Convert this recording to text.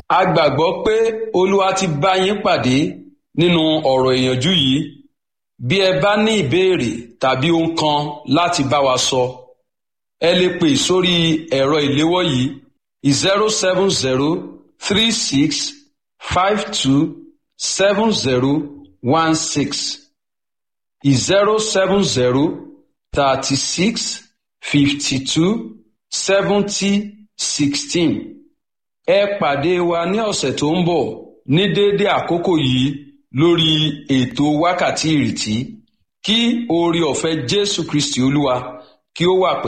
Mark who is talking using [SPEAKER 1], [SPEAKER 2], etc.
[SPEAKER 1] a gbàgbọ́ pé olúwa ti bá yín pàdé nínú ọ̀rọ̀ ìyànjú yìí bí ẹ bá ní ìbéèrè tàbí ohun kan láti bá wa sọ ẹ lè pè sórí ẹ̀rọ ìléwọ́ yìí zero seven zero three six five two seven zero one six zero seven zero thirty six fifty two seventy sixteen ẹ pàdé wa ní ọ̀sẹ̀ tó ń bọ̀ ní déédé àkókò yìí lórí ètò wákàtí ìrètí kí oore ọ̀fẹ́ Jésù Kristi Olúwa kí ó wà pẹ̀lú.